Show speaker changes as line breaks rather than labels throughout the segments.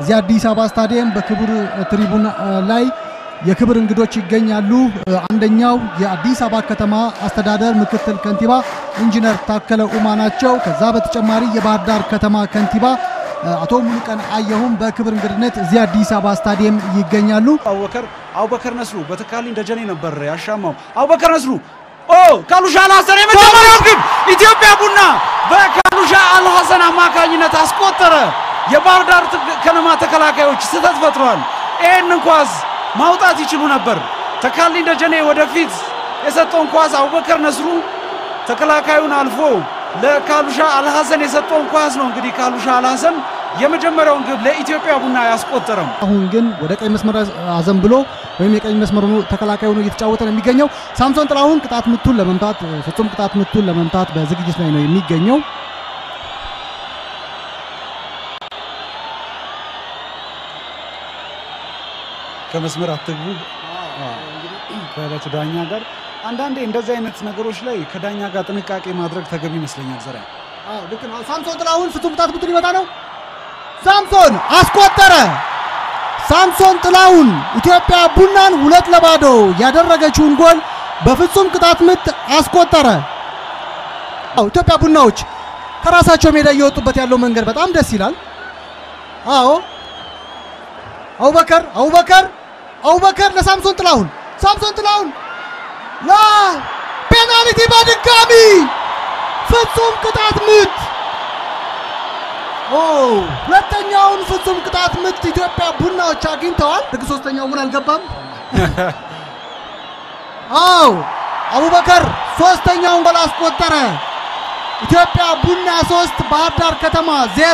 እዚህ አዲስ አበባ ስታዲየም በክቡር ትሪቡን ላይ የክብር እንግዶች ይገኛሉ። አንደኛው የአዲስ አበባ ከተማ አስተዳደር ምክትል ከንቲባ ኢንጂነር ታከለ ኡማ ናቸው። ከዛ በተጨማሪ የባህር ዳር ከተማ ከንቲባ አቶ ሙሉቀን አየሁም በክብር እንግድነት እዚህ አዲስ አበባ ስታዲየም ይገኛሉ።
አቡበከር አቡበከር ነስሩ በተካልኝ ደጀኔ ነበር ያሻማው። አቡበከር ነስሩ ኦ ካሉሻ አልሐሰን የመጀመሪያው ግብ ኢትዮጵያ ቡና በካሉሻ አልሐሰን አማካኝነት አስቆጠረ። የባህር ዳር ከነማ ተከላካዮች ስህተት ፈጥረዋል። ይህንን ኳስ ማውጣት ይችሉ ነበር። ተካልኝ ደጀኔ ወደፊት የሰጠውን ኳስ አቡበከር ነስሩ ተከላካዩን አልፎ ለካሉሻ አልሐሰን የሰጠውን ኳስ ነው እንግዲህ ካሉሻ አልሐሰን የመጀመሪያውን ግብ ለኢትዮጵያ ቡና ያስቆጠረም።
አሁን ግን ወደ ቀኝ መስመር አዘን ብሎ ወይም የቀኝ መስመር ሆኖ ተከላካይ ሆኖ እየተጫወተ ነው የሚገኘው። ሳምሶን ጥላሁን ቅጣት ምቱን ለመምታት ፍጹም ቅጣት ምቱን ለመምታት በዝግጅት ላይ ነው የሚገኘው።
ከመስመር አትግቡ ከዕለቱ ዳኛ ጋር አንዳንዴ እንደዚህ አይነት ነገሮች ላይ ከዳኛ ጋር ጥንቃቄ ማድረግ ተገቢ ይመስለኛል። ዘራ
ልክ ነው። ሳምሶን ጥላሁን ፍጹም ቅጣት ምቱን ሊመታ ነው። ሳምሶን አስቆጠረ። ሳምሶን ጥላሁን ኢትዮጵያ ቡናን ሁለት ለባዶ ያደረገችውን ጎል በፍጹም ቅጣት ምት አስቆጠረ። አዎ ኢትዮጵያ ቡናዎች ከራሳቸው ሜዳ እየወጡበት ያለው መንገድ በጣም ደስ ይላል። አዎ አቡበከር አቡበከር አቡበከር ለሳምሶን ጥላሁን ሳምሶን ጥላሁን ላ ፔናልቲ በድጋሚ ፍጹም ቅጣት ምት ኦ ሁለተኛውን ፍጹም ቅጣት ምት ኢትዮጵያ ቡናዎች አግኝተዋል። ልክ ሶስተኛው ምን አልገባም። አዎ አቡበከር ሶስተኛውን ጎል አስቆጠረ። ኢትዮጵያ ቡና ሶስት ባህር ዳር ከተማ ዜሮ።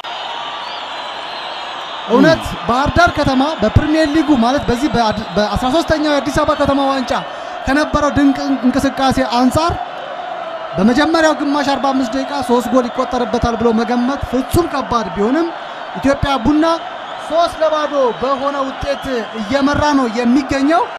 እውነት ባህር ዳር ከተማ በፕሪሚየር ሊጉ ማለት በዚህ በ13ኛው የአዲስ አበባ ከተማ ዋንጫ ከነበረው ድንቅ እንቅስቃሴ አንጻር በመጀመሪያው ግማሽ 45 ደቂቃ ሶስት ጎል ይቆጠርበታል ብሎ መገመት ፍጹም ከባድ ቢሆንም ኢትዮጵያ ቡና ሶስት ለባዶ በሆነ ውጤት እየመራ ነው የሚገኘው።